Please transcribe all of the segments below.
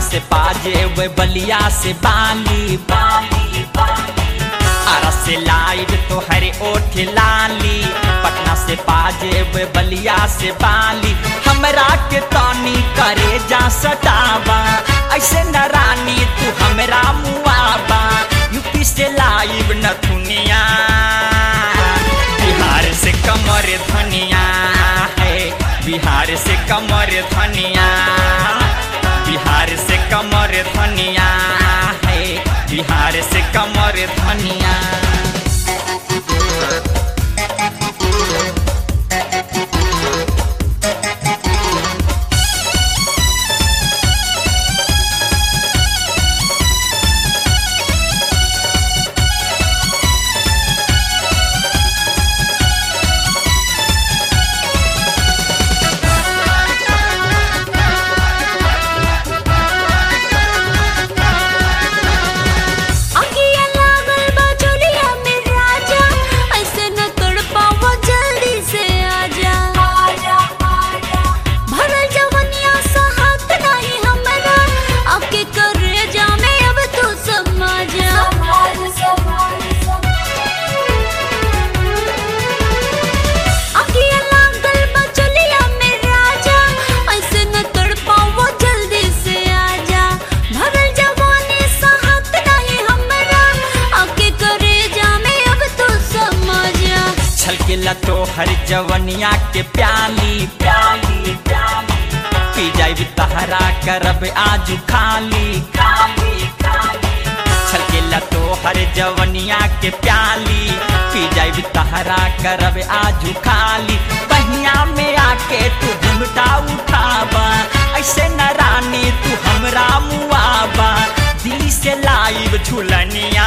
से पाजे वे बलिया से बाली बाली बाली आरा से लाइव तो हरे ओठ लाली पटना से पाजे वे बलिया से बाली हमरा के तानी करे जा सटावा ऐसे न रानी तू हमरा मुआबा यूपी से लाइव न दुनिया बिहार से कमर धनिया है बिहार से कमर धनिया बिहार से कमर धनिया है बिहार से कमर धनिया अगिया लागल बा चोलिया में राजा ऐसे न तड़पावा जल्दी से आजा भरल जवनिया सा हाथ नहीं हमरा आके करे जा मैं अब तू समझा अगिया लागल बा चोलिया में राजा ऐसे न तड़पावा जल्दी से आजा भरल जवानी सा हाथ नहीं हमरा आके करे जा मैं अब तू समझा छलकेला तो हर जवनिया के प्याली प्याली प्याली पी जाई तहरा करब आजू खाली खाली खाली छलकेला तो हर जवनिया के प्याली पी जाई तहरा करब आजू खाली बहिया में आके तू घुमटा उठाबा ऐसे न रानी तू हमरा मुआबा दिल से लाइव झुलनिया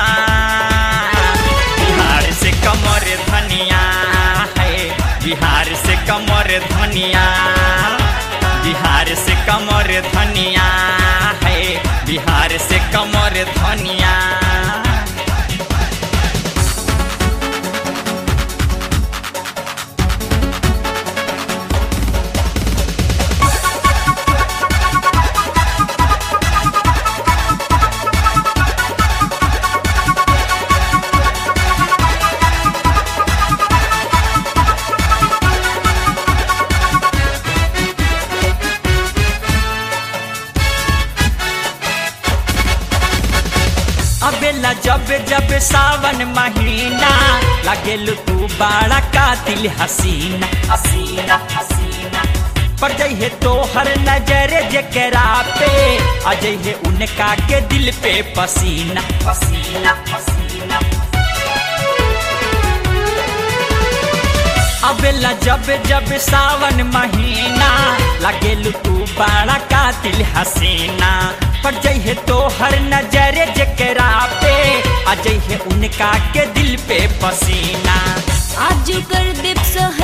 बिहार से कमर धनिया है बिहार से कमर धनिया बिहार से कमर धनिया है बिहार से कमर धनिया अबेला जब जब सावन महीना लगेल तू बड़ा कातिल हसीना हसीना हसीना पर जइहे तो हर नजर जकरा पे अजइहे उनका के दिल पे पसीना पसीना पसीना अबेला जब जब सावन महीना लगेल तू बड़ा कातिल हसीना पर जइहे तो हर नजर जकरा पे अजइहे उनका के दिल पे पसीना आज कर दीप सह